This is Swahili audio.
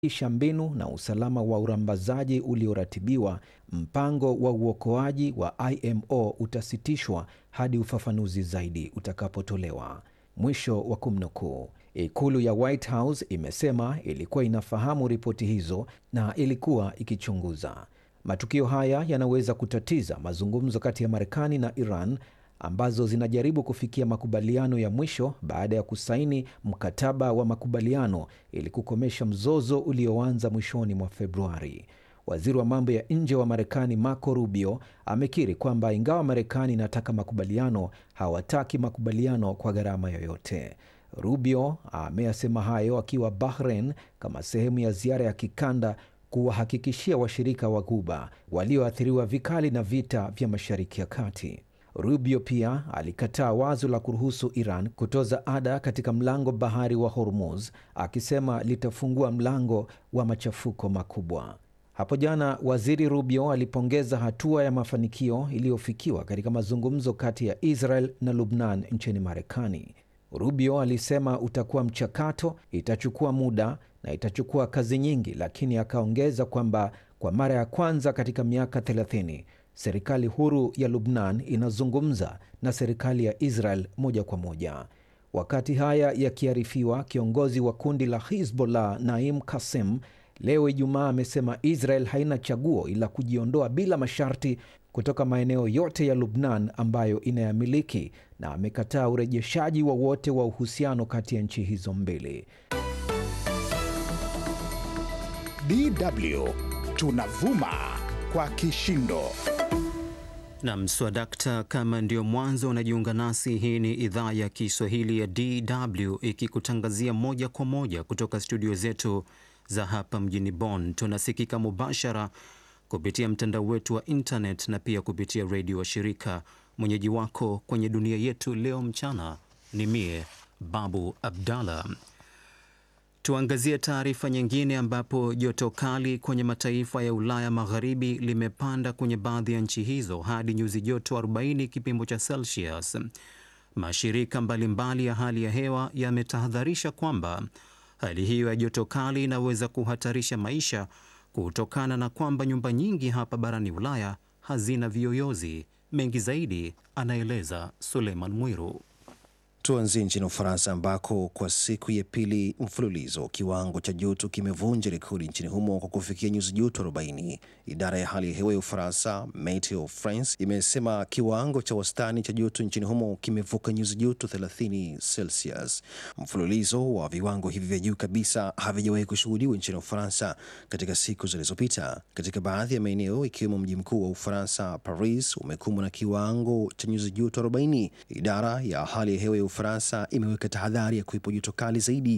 isha mbinu na usalama wa urambazaji ulioratibiwa, mpango wa uokoaji wa IMO utasitishwa hadi ufafanuzi zaidi utakapotolewa. Mwisho wa kumnukuu. Ikulu ya White House imesema ilikuwa inafahamu ripoti hizo na ilikuwa ikichunguza. Matukio haya yanaweza kutatiza mazungumzo kati ya Marekani na Iran ambazo zinajaribu kufikia makubaliano ya mwisho baada ya kusaini mkataba wa makubaliano ili kukomesha mzozo ulioanza mwishoni mwa Februari. Waziri wa mambo ya nje wa Marekani Marco Rubio amekiri kwamba ingawa Marekani inataka makubaliano, hawataki makubaliano kwa gharama yoyote. Rubio ameyasema hayo akiwa Bahrain kama sehemu ya ziara ya kikanda kuwahakikishia washirika wa Ghuba walioathiriwa vikali na vita vya Mashariki ya Kati. Rubio pia alikataa wazo la kuruhusu Iran kutoza ada katika mlango bahari wa Hormuz, akisema litafungua mlango wa machafuko makubwa. Hapo jana waziri Rubio alipongeza hatua ya mafanikio iliyofikiwa katika mazungumzo kati ya Israel na Lubnan nchini Marekani. Rubio alisema utakuwa mchakato, itachukua muda na itachukua kazi nyingi, lakini akaongeza kwamba kwa mara ya kwanza katika miaka 30 serikali huru ya Lubnan inazungumza na serikali ya Israel moja kwa moja. Wakati haya yakiarifiwa, kiongozi wa kundi la Hizbollah Naim Kassem leo Ijumaa amesema Israel haina chaguo ila kujiondoa bila masharti kutoka maeneo yote ya Lubnan ambayo inayamiliki na amekataa urejeshaji wowote wa, wa uhusiano kati ya nchi hizo mbili. DW tunavuma kwa kishindo. Nam swadakta, kama ndio mwanzo unajiunga nasi, hii ni idhaa ya Kiswahili ya DW ikikutangazia moja kwa moja kutoka studio zetu za hapa mjini Bonn. Tunasikika mubashara kupitia mtandao wetu wa internet na pia kupitia redio wa shirika. Mwenyeji wako kwenye dunia yetu leo mchana ni mie Babu Abdallah. Tuangazie taarifa nyingine ambapo joto kali kwenye mataifa ya Ulaya Magharibi limepanda kwenye baadhi ya nchi hizo hadi nyuzi joto 40 kipimo cha Celsius. Mashirika mbalimbali ya hali ya hewa yametahadharisha kwamba hali hiyo ya joto kali inaweza kuhatarisha maisha kutokana na kwamba nyumba nyingi hapa barani Ulaya hazina viyoyozi. Mengi zaidi anaeleza Suleiman Mwiru. Tuanzie nchini Ufaransa ambako kwa siku ya pili mfululizo kiwango cha joto kimevunja rekodi nchini humo kwa kufikia nyuzi joto 40. Idara ya hali ya hewa ya Ufaransa, Meteo France, imesema kiwango cha wastani cha joto nchini humo kimevuka nyuzi joto 30 Celsius. Mfululizo wa viwango hivi vya juu kabisa havijawahi kushuhudiwa nchini Ufaransa katika siku zilizopita. Katika baadhi ya maeneo ikiwemo mji mkuu wa Ufaransa, Paris, umekumbwa na kiwango cha nyuzi joto 40. Idara ya hali ya hewa ya Ufaransa imeweka tahadhari ya kuwepo joto kali zaidi